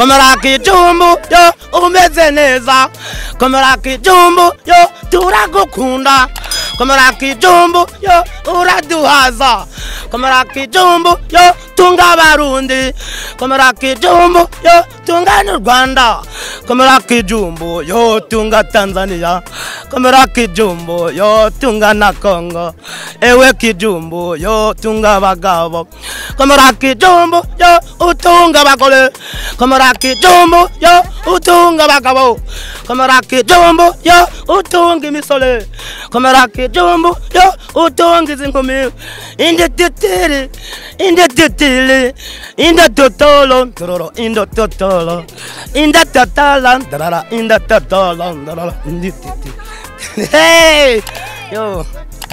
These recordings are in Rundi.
komera kijumbu yo umeze neza komera kijumbu yo turagukunda komera kijumbu yo uraduhaza komera kijumbu yo tunga abarundi komera kijumbu yo tunga n'u rwanda komera kijumbu yo tunga tanzania komera kijumbu yo tunga na kongo ewe kijumbu yo tunga abagabo komera kijumbu yo utunga abagore komera kijumbu yo utunga abagabo komera kijumbu yo utunga imisore komera kijumbu yo utunga izi nkumi indi titiri indi titiri indi totolo tororo indi totolo indi tatala darara indi totolo darara indi titiri hey yo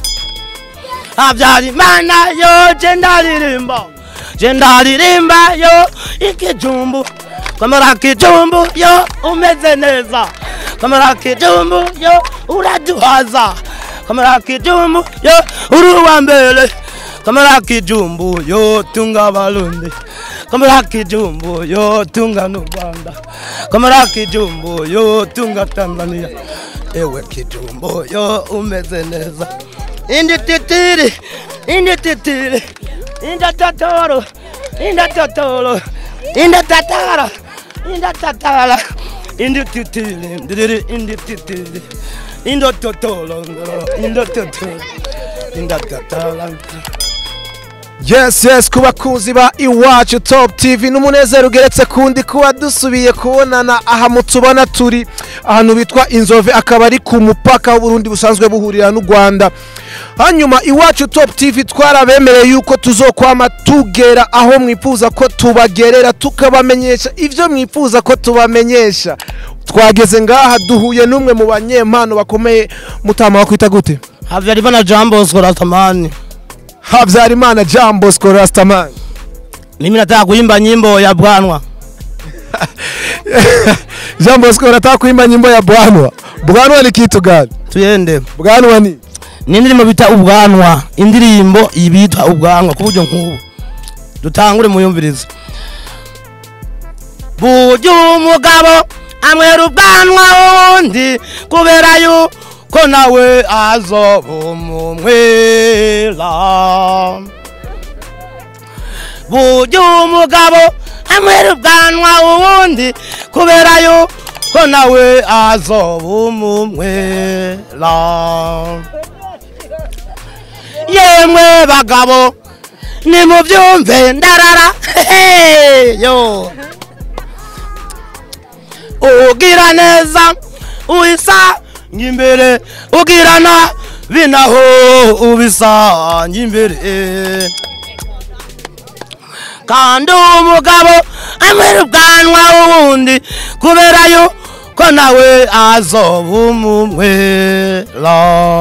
habyarimana yo jendaririmba jendaririmba yo ikijumbu komera kijumbu yo umeze neza komera kijumbu yo uraduhaza komera kijumbu yo uri uwa mbere komera kijumbu yo tunga abarundi komera kijumbu yo tunga n'u rwanda komera kijumbu yo tunga tanzania ewe kijumbu yo umeze neza indi titiri indi titiri indi totoro indi totoro indi tatara indi tatara indi titiri ndiri indi titiri indi totoro indi totoro indi tatara yes yes ku bakunzi ba iwacu top tv n'umunezero ugeretse kundi kuba dusubiye kubonana aha mutubona turi ahantu bitwa inzove akaba ari ku mupaka w'uburundi busanzwe buhurira n'u rwanda hanyuma iwacu top tv twarabemereye yuko tuzokwama tugera aho mwifuza ko tubagerera tukabamenyesha ibyo mwifuza ko tubamenyesha twageze ngaha duhuye n'umwe mu banyempano bakomeye mutama wakwita gute habyarimana jean bosco ratamani habyarimana jean bosco rastaman mimi nataka kuimba nyimbo ya bwanwa jean bosco unataka kuimba nyimbo ya bwanwa bwanwa ni kitu gani tuyende bwanwa ni ni indirimbo bita ubwanwa indirimbo ibitwa ubwanwa ku buryo nk'ubu dutangure muyumvirize burya umugabo amwera ubwanwa wundi kubera yuko nawe azoba umumwera burya umugabo amwera ubwanwa wundi kubera yuko nawe azoba umumwera yemwe bagabo nimubyumve ndarara yo ugira neza uyisanga imbere ugirana binaho ubisanga imbere kandi umugabo amwera ubwanwa wundi kubera yuko nawe azoba umumwera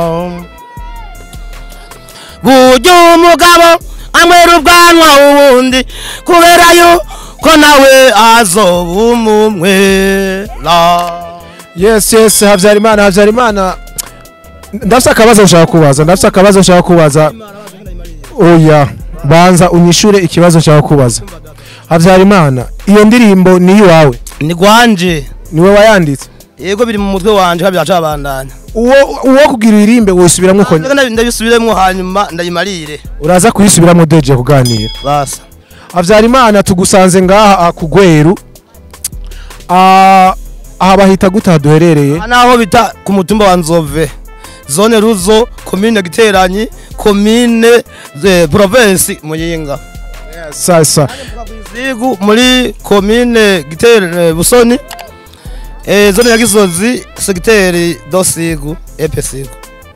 burya umugabo amwera ubwanwa ubundi kubera yuko nawe azoba umumwera yes yes habyarimana habyarimana ndafite akabazo nshaka kubaza ndafite akabazo nshaka kubaza oya banza unyishure ikibazo nshaka kubaza habyarimana iyo ndirimbo ni iwawe ni gwanje niwe wayanditse yego biri mu mutwe wanje kabya cabandanya uwo uwo kugira uririmbe wisubiramo uko nyine. ndabisubiremo hanyuma ndayimarire uraza kuyisubiramo deje kuganira basa habyarimana tugusanze ngaha ah, ku gweru Ah, aha bahita gute aha duherereye aha naho bita ku mutumba wa nzove zone ruzo komine giteranyi komine eh, province muyinga sasa Zigu muri komine gitere busoni eh, zone ya gisozi segiteri dosigu epe sigu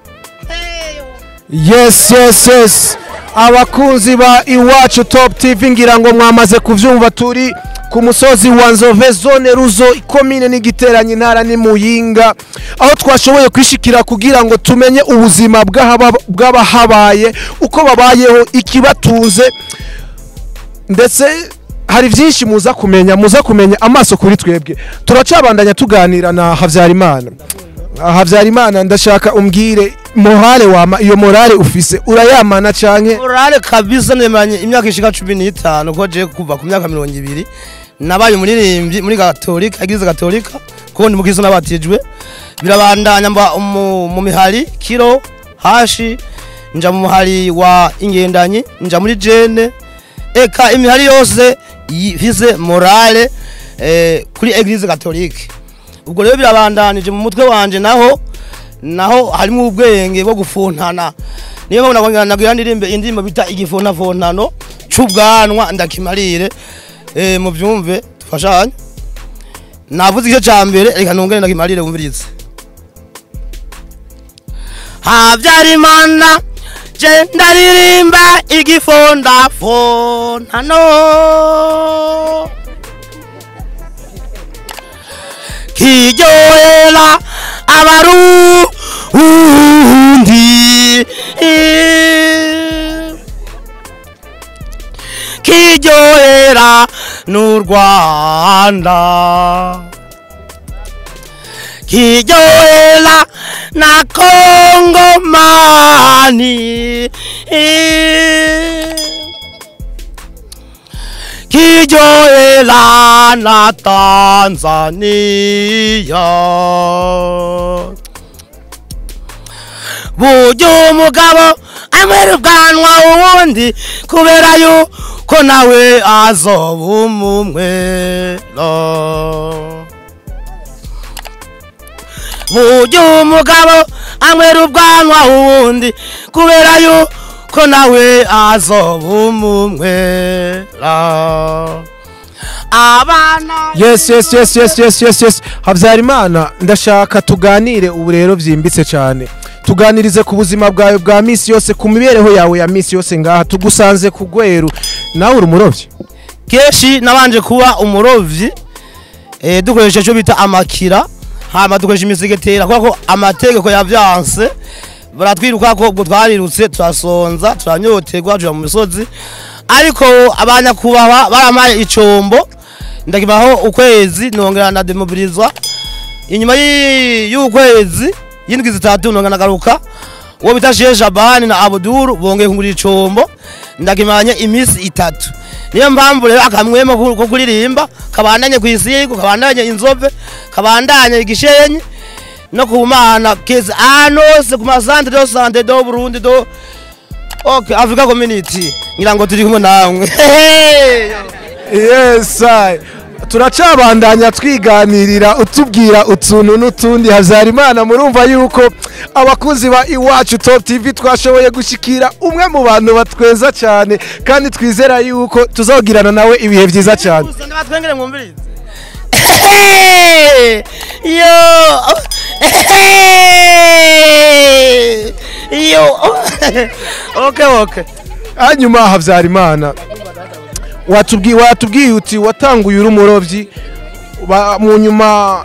yes yes yes abakunzi ba iwacu top tv ngira ngo mwamaze kuvyumva turi ku musozi wa nzove zone ruzo ikomine n'igiteranye intara ni muyinga aho twashoboye kwishikira kugira ngo tumenye ubuzima bw'ahaba- bw'abahabaye uko babayeho ikibatunze ndetse hari byinshi muza kumenya muza kumenya amaso kuri twebwe turacabandanya tuganira na habyarimana habyarimana ndashaka umbwire morale wama iyo morale ufise urayamana canke morale kabisa nemanye imyaka ishika cumi n'itanu ko je kuva ku myaka mirongo ibiri nabaye umuririmbyi muri gatolika eglise gatolika kuko ndi mukristo nabatijwe birabandanya mba mu mu mihari kiro hashi nja mu muhari wa ingendanyi nja muri jene eka imihari yose ifise morale eh, kuri eglise katolike ubwo rero birabandanije mu mutwe wanje naho naho harimo ubwenge bwo gufuntana niyo mpamvu nagongera nagira ndirimbe indirimbo bita igifuntafuntano c'ubwanwa ndakimarire eh, mu byumve tufashanye navuze icyo cya mbere reka nongere ndakimarire wumvirize habyarimana je ndaririmba igifondafontano kiryohera abarundi kiryohera n'u rwanda kiryohera na kongomani kiryohera na tanzania burya umugabo amwera ubwanwa uwundi kubera yuko nawe azoba umumwera burya umugabo amwera ubwanwa uwundi kubera yuko nawe azoba umumwera abana yes yes yes yes yes yes yes habyarimana ndashaka tuganire ubu rero byimbitse cyane tuganirize ku buzima bwawe bwa misi yose ku mibereho yawe ya misi yose ngaha tugusanze ku gweru nawe uri umurobyi kenshi nabanje kuba umurovyi eh, dukoresha icyo bita amakira hama dukoresha imisegetera kubera ko amategeko yavyanse baratwiruka ko ubwo twarirutse turasonza turanyoterwa tuja mu misozi ariko abanyakubahwa baramaye icombo ndakibaho ukwezi nongera na demobilizwa inyuma y'i- y'ukwezi y'indwi zitatu nongera nagaruka uwo bita Sheikh Shabani na Abdul bongeye kungurira icombo ndakimanye imisi itatu niyo mpamvu rero akamwemo ko ko kuririmba kabandanye kwisigo kabandanye inzove kabandanye igishenyi no ku mana kezi anose ku masantre do sante do Burundi do Okay, Africa Community ngira ngo turi kumwe namwe yes I. turacabandanya twiganirira utubwira utuntu n'utundi habyarimana murumva yuko abakunzi ba iwacu top tv twashoboye gushyikira umwe mu bantu batweza cyane kandi twizera yuko tuzogirana nawe ibihe byiza cyane Gusa ndabatwengere mwumvirize yo yo okay okay hanyuma habyarimana watubwiye watubwiye uti watanguye uri umurobyi ba- mu nyuma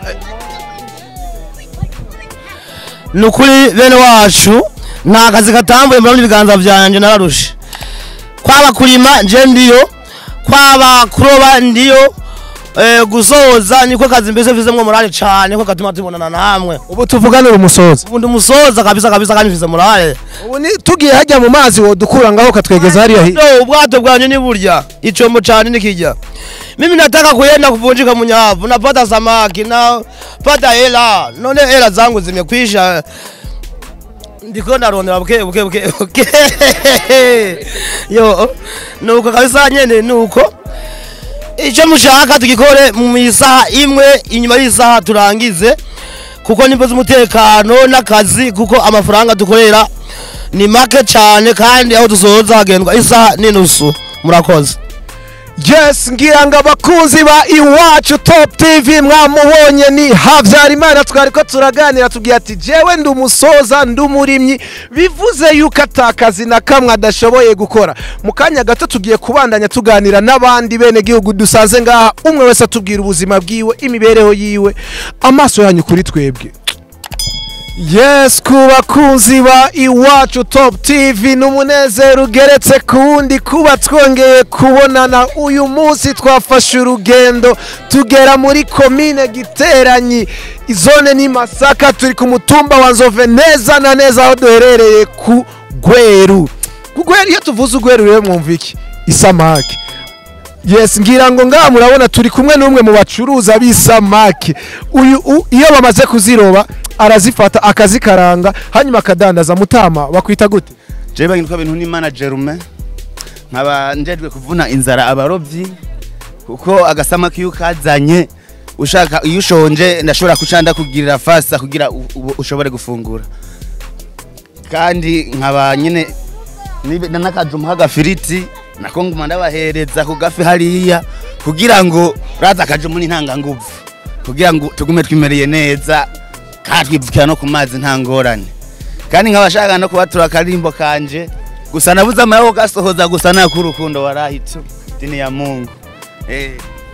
ni ukuri bene wacu nta kazi katambuye mbona ibiganza byanjye nararushe kwaba kurima nje ndiyo kwaba kuroba ndiyo eh, gusoza niko kazi mbese mfizemwo morale cane ko gatuma tubonana namwe ubu tuvuganira umusozi ubu ndi umusoza kabisa kabisa kandi mfize morale ubu ni tugiye hajya mu mazi wodukura ngaho katwegeza hariya hi- Ndio, ubwato bwanyu ni burya ichombo chani nikija mimi nataka kuenda kuvunjika munyavu napata samaki napata hela none hela zangu zimekwisha ndiko ndarondera buke buke buke buke yo nuko kabisa nyene nuko icyo mushaka tugikore mu isaha imwe inyuma y'isaha turangize kuko nimba z'umutekano n'akazi kuko amafaranga dukorera ni make cyane kandi aho dusoza hagendwa isaha n'inusu murakoze yes ngira ngo abakunzi ba iwacu top tv mwamubonye ni habyarimana twari ko turaganira tubwira ati jewe ndi umusoza ndi umurimyi bivuze yuko atakazi na kamwe adashoboye gukora mu kanya gato tugiye kubandanya tuganira n'abandi bene gihugu dusanze ngaha umwe wese atubwira ubuzima bwiwe imibereho yiwe amaso yanyu kuri twebwe yes ku bakunzi ba iwacu top tv ni umunezero ugeretse ku wundi kuba twongeye kubonana uyu munsi twafashe urugendo tugera muri komine giteranyi izone ni masaka turi ku mutumba wa nzove neza na neza aho duherereye ku gweru ku gweru iyo tuvuze ugweru rero mwumva iki isamake yes ngira ngo ngaha murabona turi kumwe n'umwe mu bacuruza b'isamake uyu u- iyo bamaze kuziroba arazifata akazikaranga hanyuma akadandaza mutama bakwita gute jewe bagitwa bintu n'imana jerume nkaba njejwe kuvuna inzara abarovyi kuko agasamaki iyo ukazanye ushaka iyo ushonje ndashobora kuca ndakugirira fasa kugira u- u- ushobore gufungura kandi nkaba nyine nibe- na n'akajumbu k'agafiriti nako nguma ndabahereza ku gafi hariya kugira ngo raza akajumbu n'intanganguvu kugira ngo tugume twimereye neza kandi twivukira no ku mazi nta ngorane kandi nkabashaka no kubatura akarimbo kanje gusa nabuze amaboko gasohoza gusa nakurukundo warahitse dini ya Mungu eh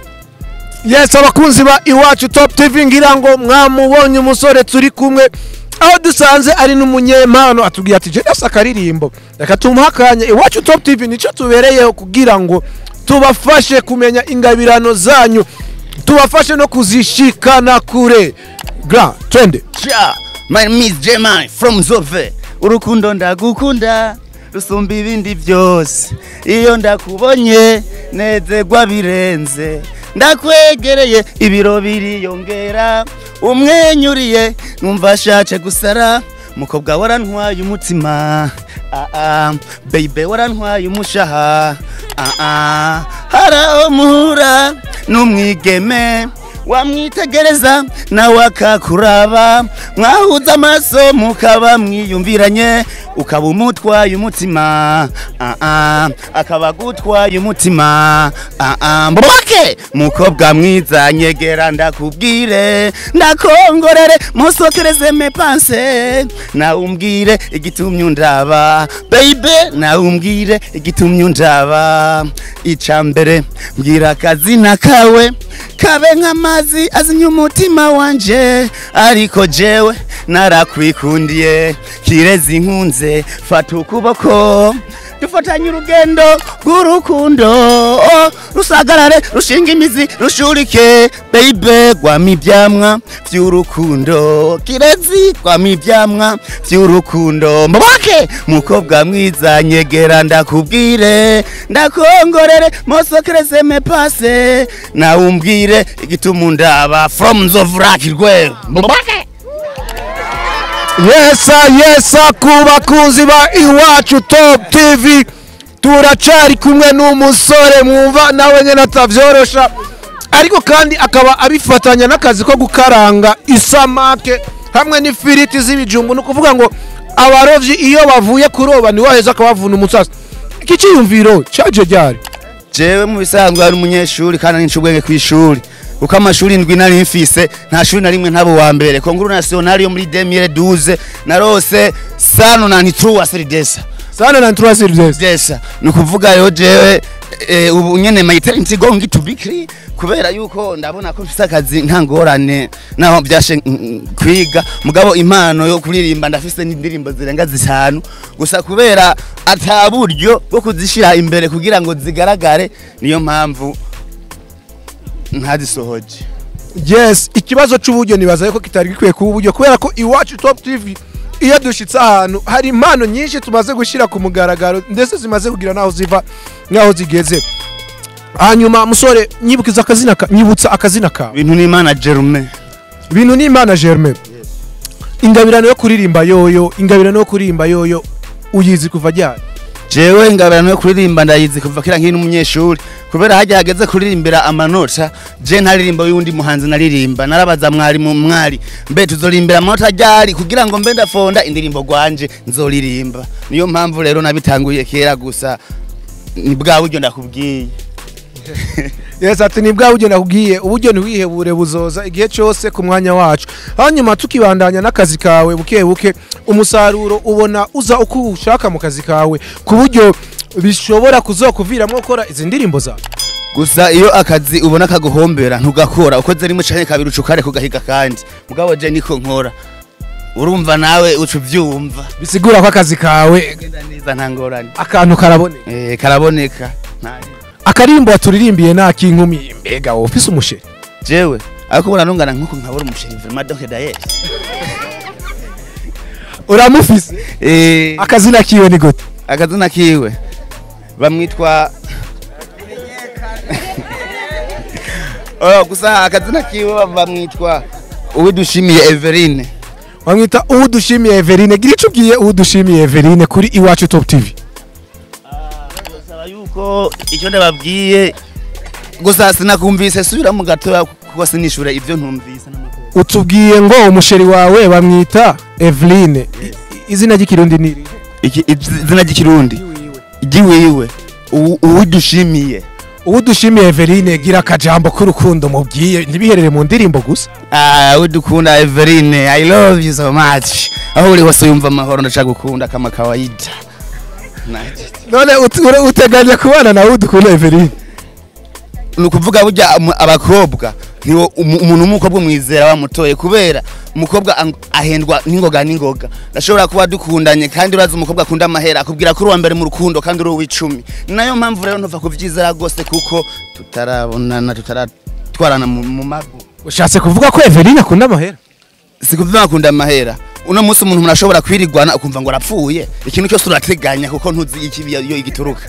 yes abakunzi ba iwacu top tv ngira ngo mwamubonye umusore turi kumwe aho dusanze ari n'umunyempano atubwiye ati jesi akaririmbo reka tumuhe akanya iwacu top tv nicyo tubereyeho kugira ngo tubafashe kumenya ingabirano zanyu tubafashe no kuzishikana kure gra twende cha my miss Jemai from Zove urukundo ndagukunda rusumba ibindi byose iyo ndakubonye nezerwa birenze ndakwegereye ibiro biriyongera umwenyuriye numva ashace gusara mukobwa warantwaye umutima ah ah baby warantwaye umushaha ah ah haraho muhura n'umwigeme wamwitegereza nawe akakuraba mwahuza amaso mukaba mwiyumviranye ukaba umutwaye umutima ah ah akaba agutwaye umutima ah ah mboke mukobwa mwiza nyegera ndakubwire ndakongorere musokereze mepanse nawe umbwire igitumye undaba baby nawe umbwire igitumye undaba ica mbere mbwira akazina kawe kabe nk'amazi azimya umutima wanje ariko jewe narakwikundiye kirezi nkunze fata ukuboko dufatanye urugendo rw'urukundo oh, rusagarare rushinga imizi rushurike baby gwama ibyamwa by'urukundo kirezi gwama ibyamwa by'urukundo mubake mukobwa mwiza nyegera ndakubwire ndakongorere mosokereze mepase nawe umbwire igituma undaba from nzovuraki rwewe mubake yesa yesa ku bakunzi ba iwacu top tv turacari kumwe n'umusore mwumva nawe nyine atavyorosha ariko kandi akaba abifatanya n'akazi ko gukaranga isamake hamwe n'ifiriti z'ibijumbu ni ukuvuga ngo abarovyi iyo bavuye kuroba ni waheza akabavuna umusasa iki ciyumviro caje ryari jewe mu bisanzwe ari umunyeshuri kandi ari ubwenge ku ishuri kuko amashuri indwi nari mfise nta shuri na rimwe ntabo wa mbere konguru nationale yo muri 2012 narose sano na nitruwa seridesa sana na nturasirivesi desa ni ukuvuga rero jewe eh, ubu nyene my talent is going to be clear kubera yuko ndabona ko mfise akazi nta ngorane naho byashe mm, kwiga mugabo impano yo kuririmba ndafise n'indirimbo zirenga zitanu gusa kubera ata buryo bwo kuzishira imbere kugira ngo zigaragare niyo mpamvu ntazisohoje yes ikibazo c'uburyo nibaza yuko kitari gikwiye kuba uburyo kubera ko iwacu top tv iyo dushitse ahantu hari impano nyinshi tumaze gushyira ku mugaragaro ndetse zimaze kugira n'aho ziva n'aho zigeze hanyuma musore nyibukiza akazina ka nyibutsa akazina kawe ibintu n'imana Jerome ibintu ni imana germain ingabirano yo kuririmba yoyo ingabirano yo kuririmba yoyo uyizi kuva ryari jewe ingabirano yo kuririmba ndayizi kuva kera nkiri n'umunyeshuri kubera hajya hageze kuririmbira amanota je ntaririmba y'undi muhanzi naririmba narabaza mwarimu mwari mbe tuzorimbira amanota ryari kugira ngo mbe ndafonda indirimbo gwanje nzoririmba niyo mpamvu rero nabitanguye kera gusa ni bwa buryo ndakubwiye yes ati ni bwa buryo nakubwiye uburyo ntiwihebure buzoza igihe cyose ku mwanya wacu hanyuma tukibandanya n'akazi kawe buke buke umusaruro ubona uza uko ushaka mu kazi kawe ku buryo bishobora kuzokuviramo gukora izi ndirimbo zawe gusa iyo akazi ubona kaguhombera ntugakora ukoze rimwe canke kabiri ucukare kugahiga kandi mugabo je niko nkora urumva nawe uca uvyumva bisigura ko akazi kawe genda neza nta ngorane akantu karaboneka eh karaboneka nta akarimbo waturirimbiye nta kinkumi mbega wowe ufise umusheri jewe ariko ubona nungana nkuko nkabura umusheri vraiment donc d'ailleurs uramufise eh akazina kiwe ni gute akazina kiwe bamwitwa Oh, gusa akazina kiwe bamwitwa uwidushimiye Everine wamwita uwo dushimiye Everine gira icyo ubwiye uwo dushimiye Everine kuri iwacu top tv Saba yuko icyo ndababwiye gusa sinakumvise subira mu gatoya kuko sinishure ivyo ntumvise n'amakuru. utubwiye ngo umusheri wawe bamwita Eveline I- i- izina ry'ikirundi ni iri Iki izina ry'ikirundi igiwiwe uwidushimiye uwo dushimiye Eveline gira akajambo k'urukundo mubwiye ntibiherere mu ndirimbo gusa Ah, udukunda Everine, I love you so much. Aho uri hose yumva amahoro ndashaka gukunda kama kawaida. Naje. none ut- ure- uteganya kubana nawe udukunda Eveline Ni ukuvuga burya umu- abakobwa niwo umu- umuntu w'umukobwa mwizera wamutoye kubera umukobwa ang- ahendwa n'ingoga n'ingoga ndashobora kuba dukundanye kandi urazi umukobwa akunda amahera akubwira ko uri uwa mbere mu rukundo kandi uri uw'icumi ni nayo mpamvu rero ntuva kuvyizera rwose kuko tutarabonana tutaratwarana mu mu mago ushatse kuvuga ko Eveline akunda amahera sikuvuga akunda amahera uno munsi umuntu murashobora kwirigwana ukumva ngo arapfuye ikintu cyose urateganya kuko ntuzi ikibi iyo igituruka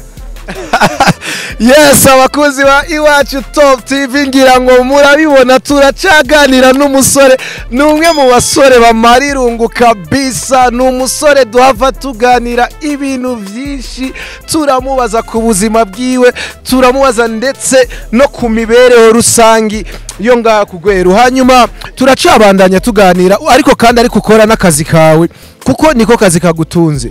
yes abakunzi ba iwacu top tv ngira ngo murabibona turacaganira n'umusore ni umwe mu basore bamara irungu kabisa ni umusore duhava tuganira ibintu byinshi turamubaza ku buzima bwiwe turamubaza ndetse no ku mibereho rusangi yo ngaha ku rweru hanyuma turacabandanya tuganira ariko kandi ariko ukora n'akazi kawe kuko niko kazi kagutunze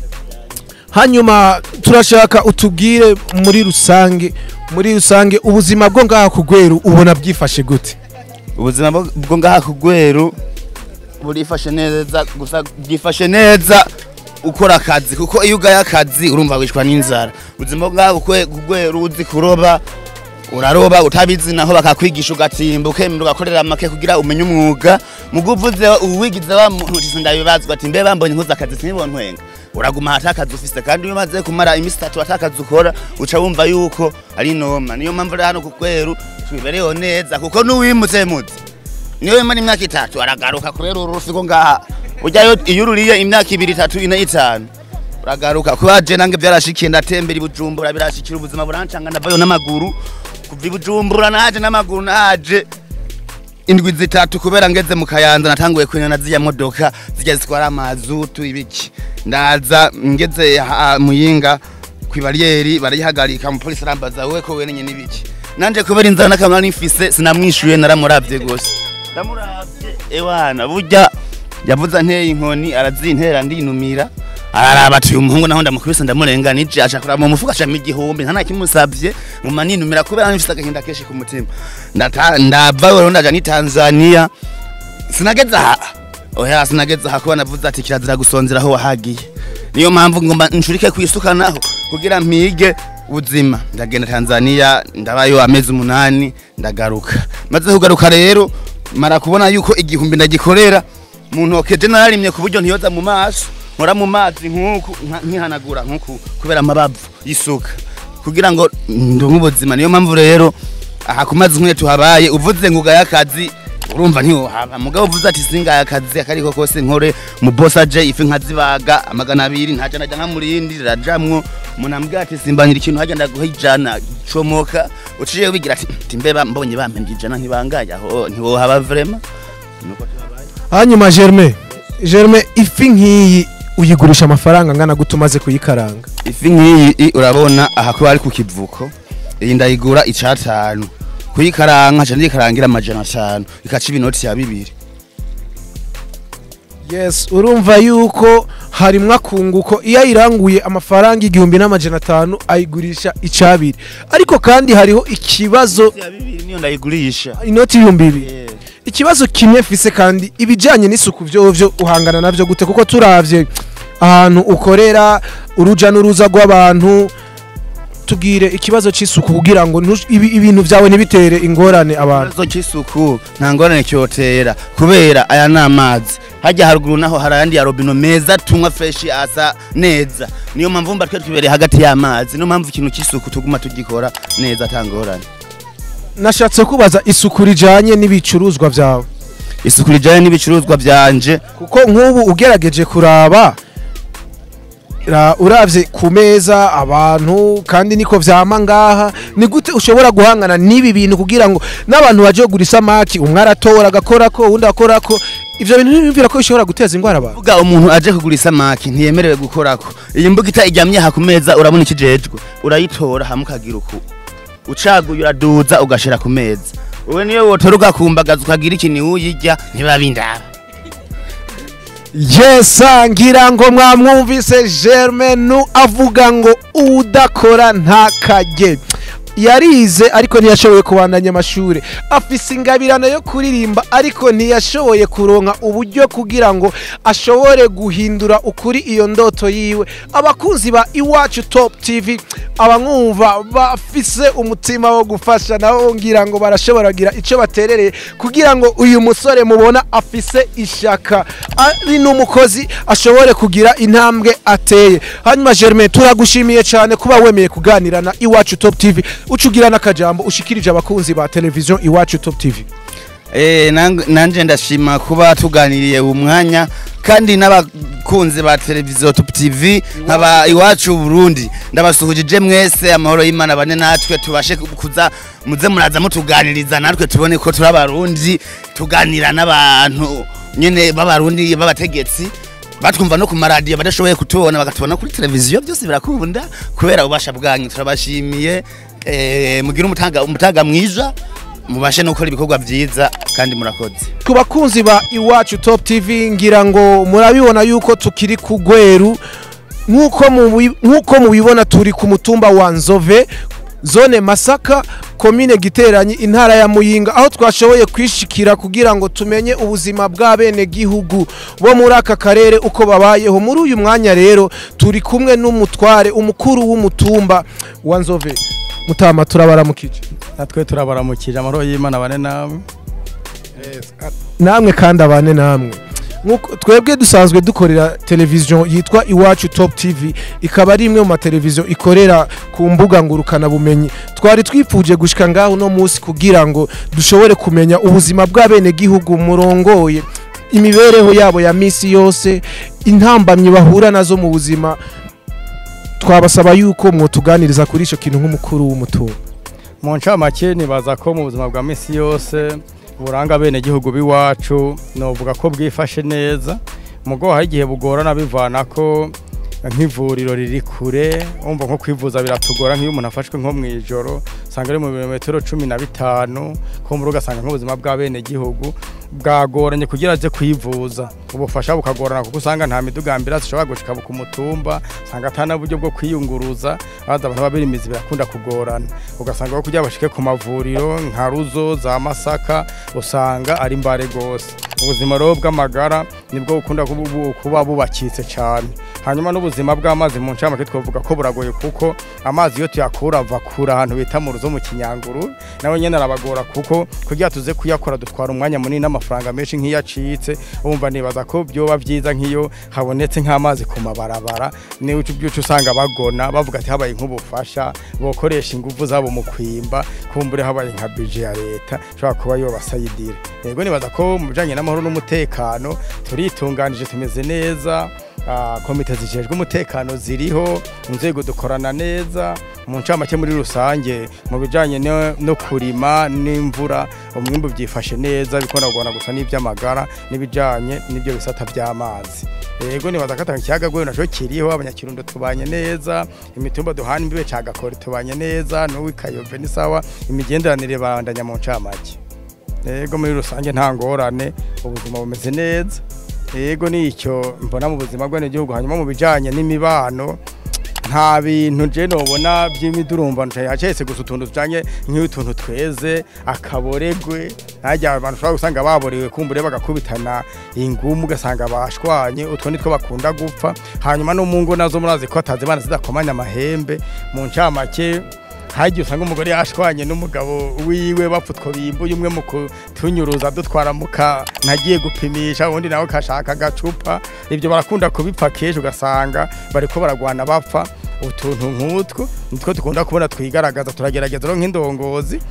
hanyuma turashaka utubwire muri rusange muri rusange ubuzima bwo ngaha ku rweru ubona bwifashe gute ubuzima bwo- bwo ngaha ku rweru burifashe neza gusa bwifashe neza ukora akazi kuko iyo ugaye akazi urumva wishwa n'inzara ubuzima bwo ngaha ku kwe- ku rweru uzi kuroba uraroba utabizi naho bakakwigisha ugatimba ukemera ugakorera make kugira umenye umwuga mugo uvuze uwigize wa muntu uti ndabibazwa ati mbe bambonye nkuze akazi sinibonwenga uraguma hata akazi ufise kandi iyo umaze kumara iminsi itatu ata akazi ukora uca wumva yuko ari noma niyo mpamvu rero hano ku rweru twibereyeho neza kuko n'uwimutse muzi niyo imara imyaka itatu aragaruka kubera uru rufi ngo ngaha ujyayo iyo ururiye imyaka ibiri itatu ine itanu uragaruka kuba je nange byarashikiye ndatembera i bujumbura birashikira ubuzima burancanga ndavayo n'amaguru kuva i bujumbura naje n'amaguru naje indwi zitatu kubera ngeze mu kayanza natanguye kwina ziya modoka zijya zitwara amazutu ibiki ndaza ngeze ha- muyinga kwibariyeri barayihagarika umupolisi arambaza wowe ko wenenye n'ibiki nanje kubera inzara n'akamara nifise sinamwishuye naramuravye gose ndamuravye ewana burya yavuze anteye inkoni arazintera ndinumira araraba ati uyu muhungu naho ndamukubise ndamurenganije aca kuraba mu mufuka acamo igihumbi nta nakimusavye nguma ninumira kubera nifise agahinda kenshi ku mutima Ndata- ndava rero ndaja ni tanzania sinageze aha oya sinageze aha kuba navuze ati kirazira gusonzera aho wahagiye niyo mpamvu ngomba nshurike kwisuka naho kugira mpige ubuzima ndagenda tanzania ndabayo amezi umunani ndagaruka maze kugaruka rero mara kubona yuko igihumbi ndagikorera mu ntoke je nararimye ku buryo ntiyoza mu maso nkora mu mazi nk'uku nka- nkihanagura nk'uku kubera amabavu y'isuka kugira ngo ndumwe ubuzima niyo mpamvu rero aha ku mazi nk'iyo tuhabaye uvuze ngo ugaye akazi urumva ntiwohaba mugabo uvuze ati singaye akazi akariko kose nkore mu boss aje ifi nkazibaga amagana abiri ntaja najya nka murindi rirajamwo umuntu ambwira ati simbanira ikintu hajya ndaguha ijana comoka uciye wigira ati "Ti mbeba mbonye bampembye ijana ntibangaye aho ntiwohaba vrema nuko tuhabaye hanyuma germain germain ifi nk'iyi uyigurisha amafaranga angana gute umaze kuyikaranga ifi nk'iyi i- urabona aha kuba ari ku kivuko iyi ndayigura icatanu kuyikaranga nca ndiyikarangira amajana atanu ikaca ibinoti ya bibiri yes urumva yuko harimwo akunguko iyo ayiranguye amafaranga igihumbi n'amajana atanu ayigurisha icabiri ariko kandi hariho ikibazo ya bibiri niyo ndayigurisha inoti y'ibihumbi bibiri ikibazo kimwe mfise kandi ibijyanye n'isuku vyovyo uhangana navyo gute kuko turavye ahantu ukorera uruja n'uruza rw'abantu tubwire ikibazo c'isuku kugira ngo ntush- ibi- ibintu vyawe ntibitere ingorane abantu ikibazo cy'isuku nta ngorane cyotera kubera aya ni amazi hajya haruguru naho hari ayandi ya robino meza tunywa freshi asa neza niyo mpamvu mba twe twibereye hagati y'amazi niyo mpamvu ikintu cy'isuku tuguma tugikora neza ata ngorane nashatse kubaza isuku rijanye n'ibicuruzwa vyawe isuku rijyanye n'ibicuruzwa byanje kuko nk'ubu ugerageje kuraba ra- uravye ku meza abantu kandi niko vyama ngaha ni gute ushobora guhangana n'ibi bintu kugira ngo n'abantu baje kugura isamaki umwe aratora agakorako uwundi akorako ivyo bintu ntibimvira ko bishobora guteza ingwara abantu vuga umuntu aje kugura isamaki ntiyemerewe gukorako iyi mbuga ita iryamye aha ku meza urabona ikijejwe urayitora hamwe ukagira uku ucaguye uraduza ugashira ku meza wowe niyo wotora ugakumbagaza ukagira ikintu uyirya ntibiba bindaba yesa ngira ngo mwamwumvise germain avuga ngo udakora ntakajye yarize ariko ntiyashoboye kubandanya amashuri afise ingabirano yo kuririmba ariko ntiyashoboye kuronka uburyo kugira ngo ashobore guhindura ukuri iyo ndoto yiwe abakunzi ba iwacu top tv abamwumva bafise umutima wo gufasha nabo ngira ngo barashobora kugira icyo baterereye kugira ngo uyu musore mubona afise ishaka ari n'umukozi ashobore kugira intambwe ateye hanyuma germain turagushimiye cyane kuba wemeye kuganira na iwacu top tv ucugira n'akajambo ushikirije abakunzi ba televiziyo iwacu top tv Eh, nang- nanje ndashima kuba tuganiriye uwo mwanya kandi n'abakunzi ba televiziyo top tv nkaba iwacu burundi ndabasuhujije mwese amahoro y'imana bane natwe tubashe kuza muze muraza mutuganiriza natwe tubone ko turi abarundi tuganira n'abantu nyene b'abarundi b'abategetsi batwumva no ku maradiyo badashoboye kutubona bakatubona kuri televiziyo byose birakunda kubera ubasha bwanyu turabashimiye eh, mugire umutaga umutaga mwiza mubashe no gukora ibikorwa byiza kandi murakoze ku bakunzi ba iwacu top tv ngira ngo murabibona yuko tukiri ku gweru nk'uko mubi- nk'uko mubibona turi ku mutumba wa nzove zone masaka komine giteranyi intara ya muyinga aho twashoboye kwishikira kugira ngo tumenye ubuzima bw'abenegihugu bo muri aka karere uko babayeho muri uyu mwanya rero turi kumwe n'umutware umukuru w'umutumba wa nzove mutama turabaramukije natwe turabaramukije amahoro y'imana bane namwe namwe kandi abane namwe Nkuko- twebwe dusanzwe dukorera televiziyo yitwa iwacu top tv ikaba ari imwe mu mateleviziyo ikorera ku mbuga ngurukanabumenyi twari twifuje gushika ngaho uno munsi kugira ngo dushobore kumenya ubuzima bw'abenegihugu murongoye imibereho yabo ya misi yose intambamyi bahura nazo mu buzima twabasaba yuko mwotuganiriza kuri icyo kintu nk'umukuru w'umutungo mu ncamake nibaza ko mu buzima bwa misi yose buranga bene gihugu b'iwacu novuga ko bwifashe neza mugo hari igihe bugorana bivana ko nk'ivuriro riri kure umva nko kwivuza biratugora nk'iyo umuntu afashwe nko mu ijoro usanga ari mu birometero cumi na bitanu kumbura ugasanga nk'ubuzima bw'abene gihugu bwagoranye kugira aze kwivuza ubufasha bukagorana kuko usanga nta midugambira zishobora gushika ku mutumba usanga atana buryo bwo kwiyunguruza baza abantu babirimizi birakunda kugorana ugasanga aho kugira bashike ku mavuriro nka ruzo za masaka usanga ari mbare gose ubuzima rero bw'amagara nibwo bukunda kubu- kuba bubakitse cyane hanyuma n'ubuzima bw'amazi mu ncamake twavuga ko buragoye kuko amazi iyo tuyakura ava kure ahantu bita mu ruzo mu kinyanguru nawe nyene arabagora kuko kugira tuze kuyakora dutwara umwanya munini n'amafaranga menshi nk'iyo acitse wumva nibaza ko byoba byiza nk'iyo habonetse nk'amazi ku mabarabara niyo byuca usanga bagona bavuga ati habaye nk'ubufasha bokoresha ingufu zabo mu kwimba kumbure habaye nka bije ya leta ishobora kuba yobasayidira yego nibaza ko mu bijanye n'amahoro n'umutekano turitunganije tumeze neza Ah, komite zijejwe umutekano ziriho inzego dukorana neza mu ncamake muri rusange mu bijanye no, no kurima n'imvura umwimbu byifashe neza bikunda kugorana gusa n'ivy'amagara n'ibijanye n'ibyo bisata by'amazi yego nibaza ko atanga ikiyaga gwe naco kiriho abanyakirundo tubanye neza imitumba duhana imbibe cagakora tubanye neza n'uwikayove ni sawa imigenderanire bandanya mu ncamake yego muri rusange nta ngorane ubuzima bumeze neza yego nicyo mbona mu buzima bw'abenegihugu hanyuma mu bijanye n'imibano nta bintu je nobona by'imidurumbano yacetse gusa utuntu tujanye nk'utuntu tweze akaboregwe najya abantu ushobora gusanga baborewe kumbure bagakubitana ingumu ugasanga bashwanye utwo nitwo bakunda gupfa hanyuma no mu ngo nazo murazi ko atazimana zidakomanya amahembe mu ncamake hagiye usanga umugore yashwanye n'umugabo wiwe bapfa utwo bimbuye umwe mu kutunyuruza dutwara muka ntagiye gupimisha ubundi nawe kashaka agacupa ibyo barakunda kubipfa kenshi ugasanga bariko baragwana bapfa utuntu nk'utwo nitwo dukunda kubona twigaragaza turagerageza rero nk'indongozi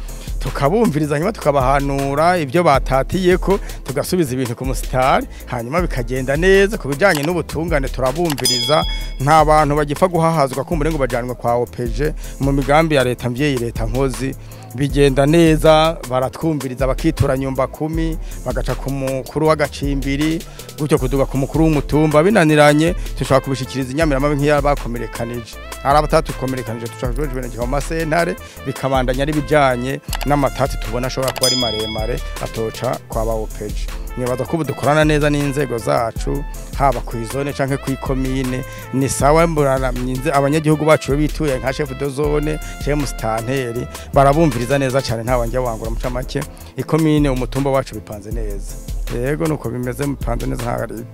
tukabumviriza hanyuma tukabahanura ibyo batatiye ko tugasubiza ibintu ku musitari hanyuma bikagenda neza ku bijyanye n'ubutungane turabumviriza nta bantu bagipfa guhahazwa kumbure ngo bajyanwe kwa opeje mu migambi ya leta mbyeyi leta nkozi bigenda neza baratwumviriza bakitura nyumba kumi bagaca ku mukuru w'agacimbiri gutyo kuduga ku mukuru w'umutumba binaniranye dushobora kubishikiriza inyamiramabi nk'iyo bakomerekanije hari abatatukomerekanije dushobora kubijuvenekera mu masentare bikabandanya ari bijanye n'amatati tubona ashobora kuba ari maremare atoca kwa ba opeje nibaza ko ubu dukorana neza n'inzego zacu haba ku izone canke ku ikomine ni sawa mburaramye abanyagihugu bacu iyo bituye nka chef de zone chez mustanteri barabumviriza neza cyane nta wanjya wangura muca make ikomine umutumba wacu bipanze neza yego nuko bimeze bipanze neza nta ari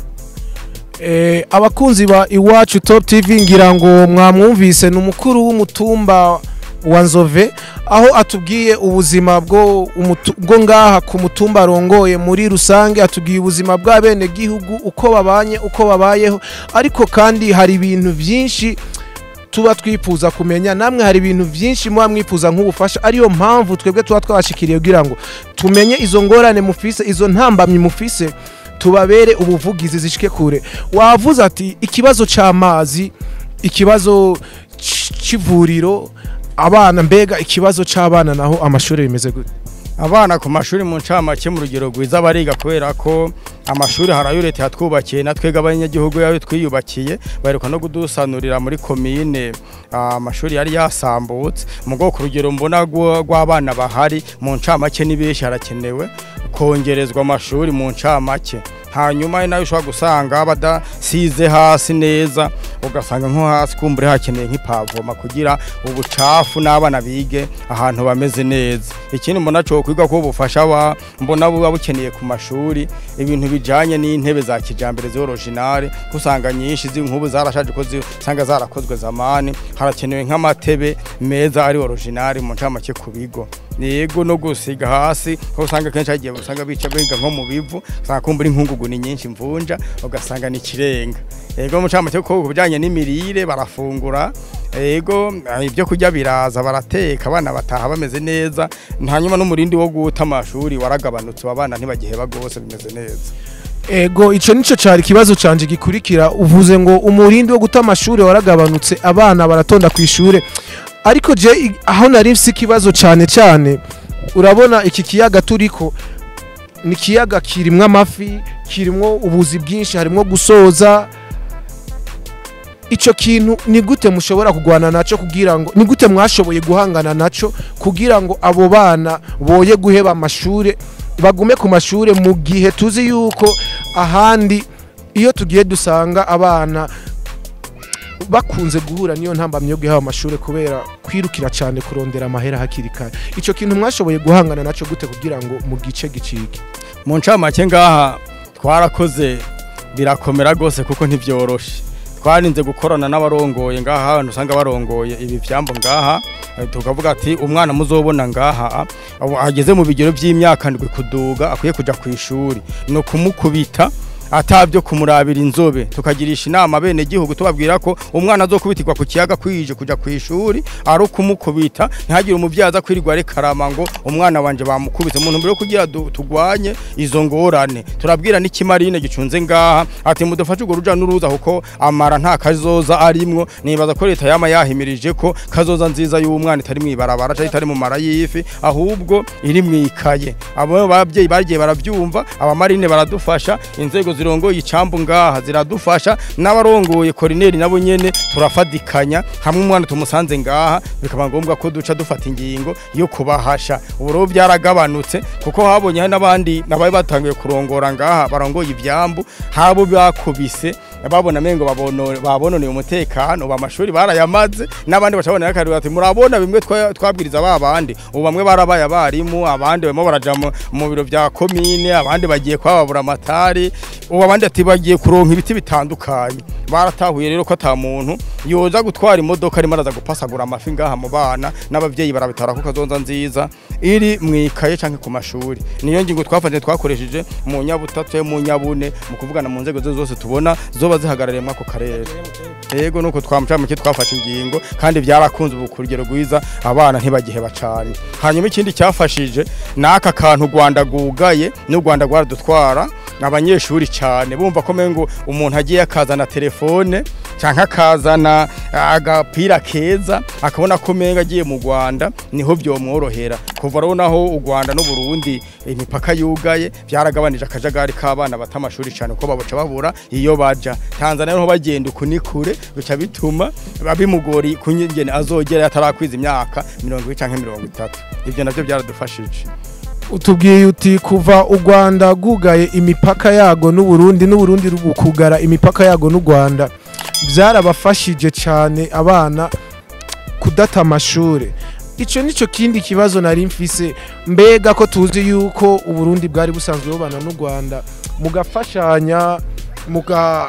Eh, abakunzi ba iwacu top tv ngira ngo mwamwumvise ni umukuru w'umutumba wa nzove aho atubwiye ubuzima bwo umutu- bwo ngaha ku mutumba arongoye muri rusange atubwiye ubuzima bw'abene gihugu uko babanye uko babayeho ariko kandi hari ibintu byinshi tuba twifuza kumenya namwe hari ibintu byinshi muba mwifuza nk'ubufasha ariyo mpamvu twebwe tuba twabashikiriye kugira ngo tumenye izo ngorane mufise izo ntambamyi mufise tubabere ubuvugizi zishike kure wavuze ati ikibazo c'amazi ikibazo c- c'ivuriro abana mbega ikibazo c'abana naho amashuri bimeze gute abana ku mashuri mu ncamake mu rugero rwiza bariga kubera ko amashuri hari ayo leta yatwubakiye na twebwe abanyagihugu yayo twiyubakiye baheruka no kudusanurira muri komine ah, amashuri yari yasambutse mu bwoko urugero mbona rwo- rw'abana bahari mu ncamake ni benshi harakenewe kongerezwa amashuri mu ncamake hanyuma ari nayo ushobora gusanga badasize hasi neza ugasanga nko hasi kumbure hakeneye nk'ipavoma kugira ubucafu n'abana bige ahantu bameze neza ikindi mbona cyo kwiga ko ubufasha wa mbona buba bukeneye ku mashuri ibintu bijanye n'intebe za kijambere z'originale kusanga nyinshi z'inkubu zarashaje ko usanga zarakozwe zamani harakenewe nk'amatebe meza ari originale mu ncamake ku bigo yego no gusiga hasi aho usanga kenshi hagiye usanga bica biga nko mu bivu usanga kumbura inkungugu ni nyinshi mvunja ugasanga ni ikirenga yego mu ncamake ko ku bijanye n'imirire barafungura yego ibyo kurya biraza barateka abana bataha bameze neza hanyuma n'umurindi wo guta amashuri waragabanutse abana ntibagiheba rwose bimeze neza ego ico nico cari ikibazo canje gikurikira uvuze ngo umurindi wo guta amashuri waragabanutse abana baratonda ku ishure ariko je i- aho nari mfise ikibazo cane cane urabona iki kiyaga turiko ni ikiyaga kirimwo amafi kirimwo ubuzi bwinshi harimwo gusoza ico kintu ni gute mushobora kugwana naco kugira ngo ni gute mwashoboye guhangana naco kugira ngo abo bana boye guheba amashure bagume ku mashure mu gihe tuzi yuko ahandi iyo tugiye dusanga abana bakunze guhura niyo ntambamye yo guheba amashure kubera kwirukira cyane kurondera amahera hakiri kare ico kintu mwashoboye guhangana naco gute kugira ngo mu gice gicike mu ncamake ngaha twarakoze birakomera rwose kuko ntibyoroshe twarinze gukorana n'abarongoye ngaha ahantu usanga barongoye ibi vyambo ngaha eh, tukavuga ati umwana muzobona ngaha abo ageze mu bigero by'imyaka ndwi kuduga akwiye kuja ku ishuri no kumukubita atabyo kumurabira inzobe tukagirisha inama bene gihugu tubabwira ko umwana azokubitirwa ku kiyaga kwije kuja ku ishuri ari ukumukubita ntihagire umuvyaza kwirirwa rekarama ngo umwana wanje bamukubise mu ntumbero yo kugira du- tugwanye izo ngorane turabwira n'ikimarine gicunze ngaha ati mudufashe urwo ruja n'uruza kuko amara nta kazoza arimwo nibaza ko leta yama yahimirije ko kazoza nziza y'umwana itari mwibarabara cyangwa itari mu mara y'ifi ahubwo iri mwikaye abo babyeyi bagiye baravyumva abamarine baradufasha inzego zirongoye icambu ngaha ziradufasha n'abarongoye korineri nabo nyene turafadikanya hamwe umwana tumusanze ngaha bikaba ngombwa ko duca dufata ingingo yo kubahasha ubu rero byaragabanutse kuko habonye hari n'abandi nabaye batangiye kurongora ngaha barongoye ivyambu habo bakubise babona mengo babono babononeye umutekano ubu amashuri barayamaze n'abandi bacabona yakari ati murabona bimwe twa- twabwiriza babandi ubu bamwe barabaye abarimu abandi barimo baraja mu- mu biro vya komine abandi bagiye kwababura amatari ubu abandi ati bagiye kuronka ibiti bitandukanye baratahuye rero ko ata muntu yoza gutwara imodoka arimo araza gupasagura amafi ngaha mu bana n'abavyeyi barabitara ko kazonza nziza iri mwikaye canke ku mashuri niyo ngingo twafanye twakoresheje mu nyabutatu mu nyabune mu kuvugana mu nzego zo zose tubona zoba zihagarariye mwako karere yego nuko twamucamuke twafashe ingingo kandi byarakunze ubu ku rugero rwiza abana ntibagiheba cane hanyuma ikindi cyafashije n'aka kantu u Rwanda gugaye n'u Rwanda rwaradutwara abanyeshuri cyane bumva ko mengo umuntu agiye akazana telefone canke akazana agapira keza akabona ko menga agiye mu Rwanda niho byomworohera kuva rero naho u Rwanda n'u Burundi imipaka yugaye byaragabanije akajagari k'abana bata amashuri cyane ko baboca babura iyo baja Tanzania niho bagenda ukunikure bica bituma babimugori kunyingene azogera atarakwiza imyaka 20 canke 30 ivyo navyo byaradufashije utubwiye uti kuva u Rwanda gugaye imipaka yago n'u Burundi n'u Burundi kugara imipaka yago n'u Rwanda byarabafashije cyane abana kudata amashuri icyo nicyo kindi kibazo nari mfise mbega ko tuzi yuko u Burundi bwari busanzwe bubana n'u Rwanda mugafashanya muga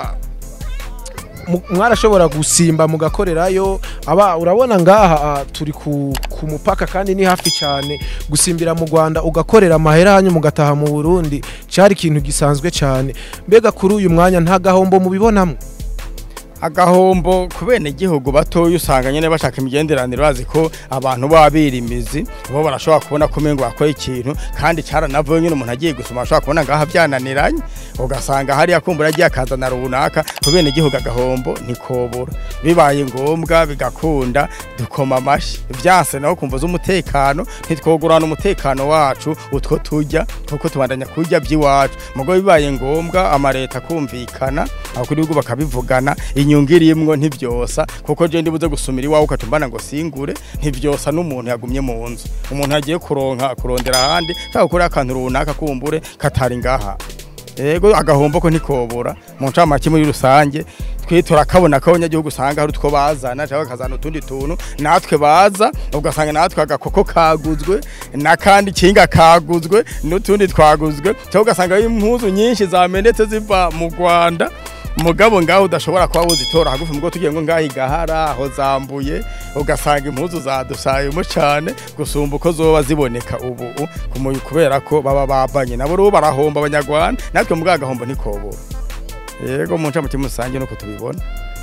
mu- mwarashobora gusimba mugakorerayo aba urabona ngaha ah, turi ku, ku mupaka kandi ni hafi cyane gusimbira mu Rwanda ugakorera amahera hanyu mugataha mu Burundi cyari ikintu gisanzwe cyane mbega kuri uyu mwanya nta gahombo mubibonamo agahombo ku bene igihugu batoya usanga nyene bashaka imigenderanire bazi ko abantu babira imizi bo barashobora kubona ko mengo bakora ikintu kandi caranavuye nyene umuntu agiye gusoma ashobora kubona ngaha byananiranye ugasanga hariya kumbura agiye akazana runaka ku bene igihugu agahombo ntikobora bibaye ngombwa bigakunda dukoma amashi vyanse naho kumva z'umutekano ntitwogurana umutekano wacu utwo turya kuko tubandanya kurya by'iwacu mugo bibaye ngombwa amareta kumvikana abakuru b'ibihugu bakabivugana inyungu irimwo ntivyosa kuko je ndibuze gusumira iwawe ukatumbana ngo singure ntivyosa n'umuntu yagumye mu nzu umuntu yagiye kuronka kurondera ahandi cyangwa gukora akantu runaka kumbure katari ngaha ego agahombo ko ntikobora mu ncamake muri rusange twe turakabona ko abanyagihugu usanga hari utwo bazana cyangwa bakazana utundi tuntu natwe baza ugasanga natwe agakoko kaguzwe n'akandi kinga kaguzwe n'utundi twaguzwe cyangwa ugasanga impuzu nyinshi zamenetse ziva mu Rwanda mugabo ngaho udashobora kuba wuzitora hagufi mugo tugiye ngo ngaho igahara aho zambuye ugasanga impuzu zadusayemo cyane gusumba uko zoba ziboneka ubu kumuyi kubera ko baba babanye nabo rero barahomba abanyarwanda natwe mugabo agahombo ntikobora yego mu ncamake musange nuko tubibona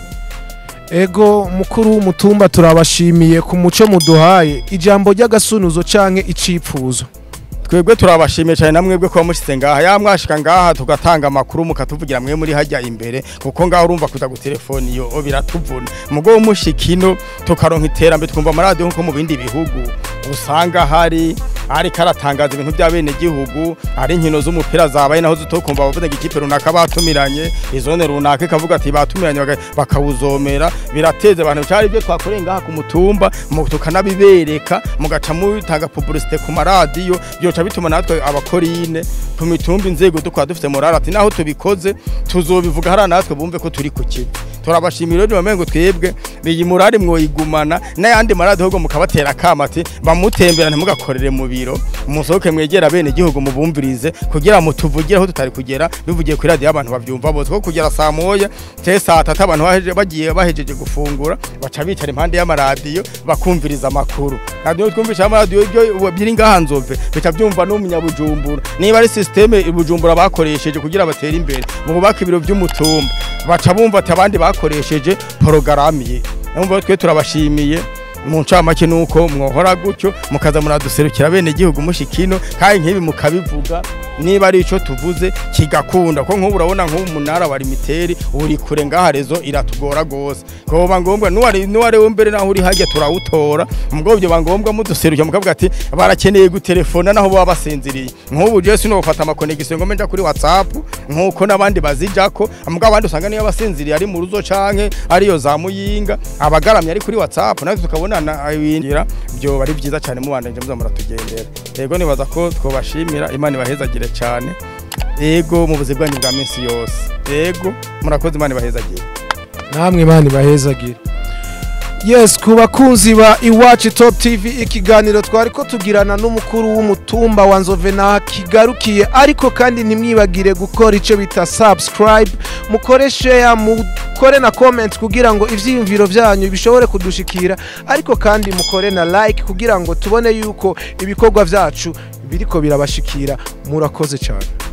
ego mukuru w'umutumba turabashimiye ku muco muduhaye ijambo ry'agasunuzo canke icipfuzo twebwe turabashimiye cyane namwe bwe kuba mushize ngaha ya mwashika ngaha tugatanga amakuru mukatuvugira mwe muri hajya imbere kuko ngaho urumva kuza gutelefoni yo biratuvuna mugo mushikino tukaronka iterambere twumva amaradiyo nko mu bindi bihugu usanga hari ari karatangaza ibintu bya bene gihugu ari inkino z'umupira zabaye naho zitokumva bavuze ngo ikipe runaka batumiranye izone runaka ikavuga ati batumiranye baka- bakawuzomera birateze abantu cyari ibyo twakoreye ngaha ku mutumba mu- tukanabibereka mugaca mutanga publicité ku maradiyo byoca bituma natwe abakorine ku mitumba inzego dukora dufite morale ati naho tubikoze tuzobivuga hariya natwe bumve ko turi ku kivi turabashimira rero bamengo twebwe iyi murari mwoyigumana n'ayandi maradiyo ahubwo mukabatera akama ati bamutembera ntimugakorere mu biro musohoke mwegera bene igihugu mubumvirize kugira mutuvugire aho tutari kugera bivugiye kuri radiyo abantu babyumva bose ko kugera saa moya cyangwa saa tatu abantu baheje- bagiye bahejeje gufungura baca bicara impande y'amaradiyo bakumviriza amakuru radiyo twumvisha amaradiyo ibyo biri ngaha nzove bica byumva n'umunyabujumbura niba ari sisiteme ibujumbura bakoresheje kugira batere imbere mu bubaka ibiro by'umutumba baca bumva ati abandi bakoresheje porogaramu ye numva twe turabashimiye mu ncamake nuko mwohora gutyo mukaza muraduserukira bene igihugu mushikino kandi nk'ibi mukabivuga niba ari ico tuvuze kigakunda ko nk'ubu urabona nk'ubu umunara wa limiteri uri kure ngaha rezo iratugora gose koba ngombwa nuwari nuwari mbere naho uri hajya turawutora mugabo byo bangombwa muduserukira mukavuga ati barakeneye gutelefona naho baba basinziriye nk'ubu je sino gufata amakonegisiyo ngo menja kuri whatsapp nk'uko n'abandi bazijako mugabo abandi usanga niyo basinziriye ari mu ruzo canke ariyo za muyinga abagaramye ari kuri whatsapp natwe tukabonana ibingira byo bari byiza cyane mubandanje muza muratugendera yego nibaza ko twobashimira imana ibahezagire cyane yego mu buzima bwanyu bwa minsi yose yego murakoze imana ibahezagire namwe imana ibahezagire yes ku bakunzi ba iwacu top tv ikiganiro twari ko tugirana n'umukuru w'umutumba wa nzove na kigarukiye ariko kandi ntimwibagire gukora icyo bita subscribe mukore share mu mukore na comment kugira ngo ivyiyumviro vyanyu bishobore kudushikira ariko kandi mukore na like kugira ngo tubone yuko ibikorwa vyacu biriko birabashikira murakoze cyane